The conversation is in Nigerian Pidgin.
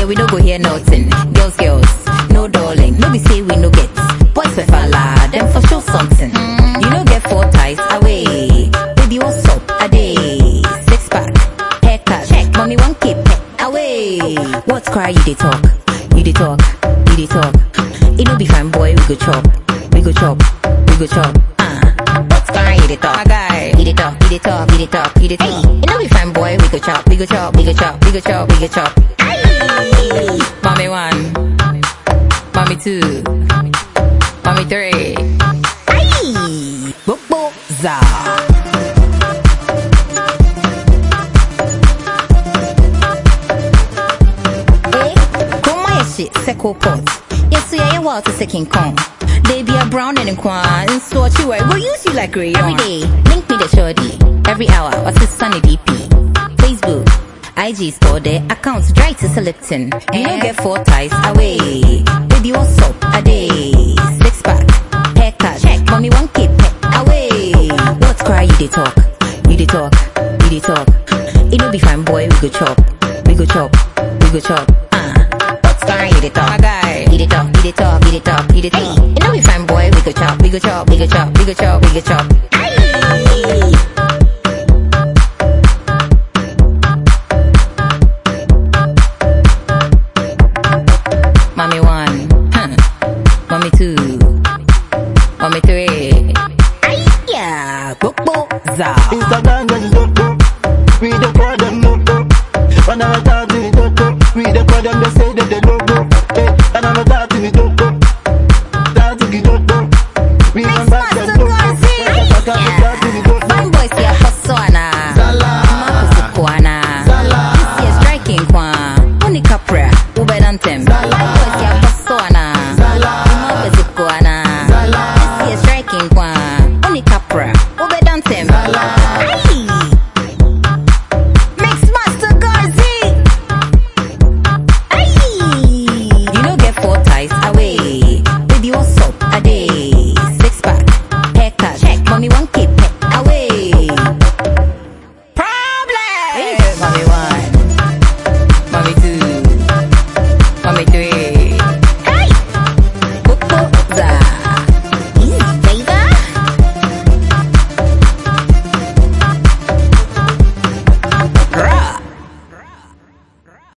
we no go hear nothing. Girls, girls, no darling. No be say we no get. Boys we falla, them for sure something. You no get four ties away. Baby, what's up? A day. Six pack, haircut. Check. Mommy, one keep away. What's cry? You dey talk. You dey talk. You dey talk. It no be fine, boy. We go chop. We go chop. We go chop. Uh. What's cry? You dey talk. My guy. You dey talk. You dey talk. You dey talk. You dey talk. It no be fine, boy. We go chop. We go chop. We go chop. We go chop. We go chop. Aye. Mommy one. Mommy two. Mommy three. Aye. Bobo za. Eh, Chroma your shit, Seco pot. Yes, yeah, yeah, water second con. They be a brown and a quan, so what you wear, go use you like rayon. Every day, link me the shorty. Every hour, what's this sunny DP? Facebook, IG store their accounts dry to selecting. You don't get four ties away. Baby, what's up? A day, six pack, haircut. Check, mommy, one keep away. What's cry? You dey talk, you dey talk, you dey talk. It no be fine, boy. We go chop, we go chop, we go chop. Uh, what's cry? You dey talk, my guy. You dey talk, you dey talk, you dey talk, you dey talk. It no be fine, boy. We go chop, we go chop, we go chop, we go chop, we go chop. Aye. Mommy one, huh. mommy two, mommy three. Aye, yeah, bobo za. Instagram, yes, don't go. We don't